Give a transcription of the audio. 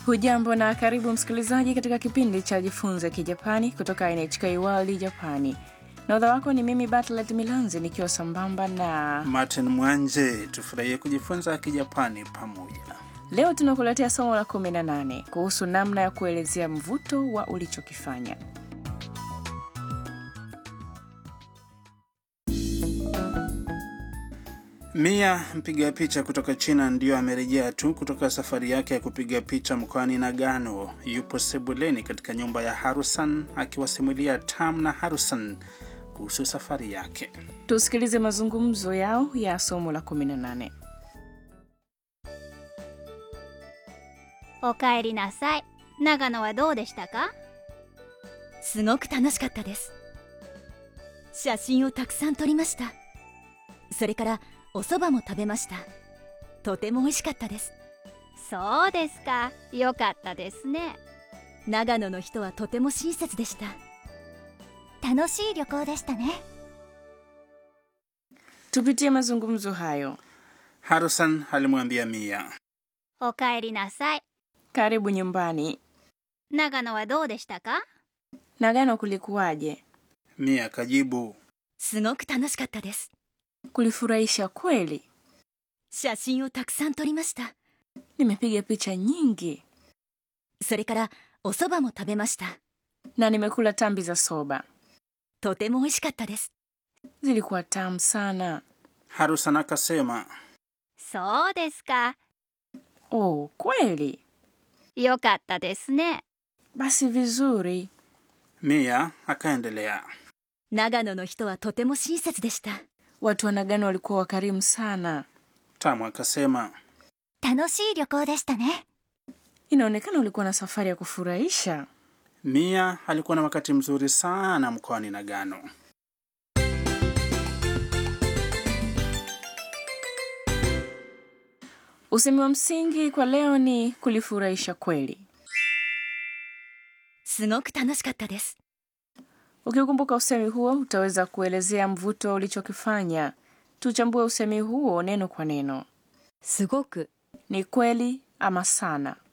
Hujambo na karibu msikilizaji katika kipindi cha Jifunze Kijapani kutoka NHK World Japani. Nahodha wako ni mimi Bartlet Milanzi nikiwa sambamba na Martin Mwanje. Tufurahie kujifunza Kijapani pamoja. leo tunakuletea somo la 18 kuhusu namna ya kuelezea mvuto wa ulichokifanya. Mia mpiga picha kutoka China ndiyo amerejea tu kutoka safari yake ya kupiga picha mkoani Nagano. Yupo sebuleni katika nyumba ya Harusan akiwasimulia Tam na Harusan kuhusu safari yake. Tusikilize mazungumzo yao ya somo la 18. おかえりなさい長野はどうでしたかすごく楽しかったです写真をたくさん撮りましたそれからお蕎麦も食べましたとても美味しかったですそうですかよかったですね長野の人はとても親切でした楽しい旅行でしたね Tupitie mazungumzo hayo. Harusan alimwambia Mia, おかえりなさい Karibu nyumbani. 長野はどうでしたか Nagano kulikuwaje? Mia akajibu, すごく楽しかったです Kulifurahisha kweli. 写真をたくさん撮りました Nimepiga picha nyingi それからお蕎麦も食べました na nimekula tambi za soba, とても美味しかったです zilikuwa tamu sana. Harusan akasema, そうですか Oh, kweli? よかったですね Basi vizuri. Mia akaendelea, 長野の人はとても親切でした Watu wa Nagano walikuwa wakarimu sana. Tamu akasema, 楽しい旅行でしたね Inaonekana ulikuwa na safari ya kufurahisha. Mia alikuwa na wakati mzuri sana mkoani Nagano. Usemi wa msingi kwa leo ni kulifurahisha kweli. すごく楽しかったです Ukikumbuka usemi huo, utaweza kuelezea mvuto ulichokifanya. Tuchambue usemi huo neno kwa neno. すごく Ni kweli ama sana?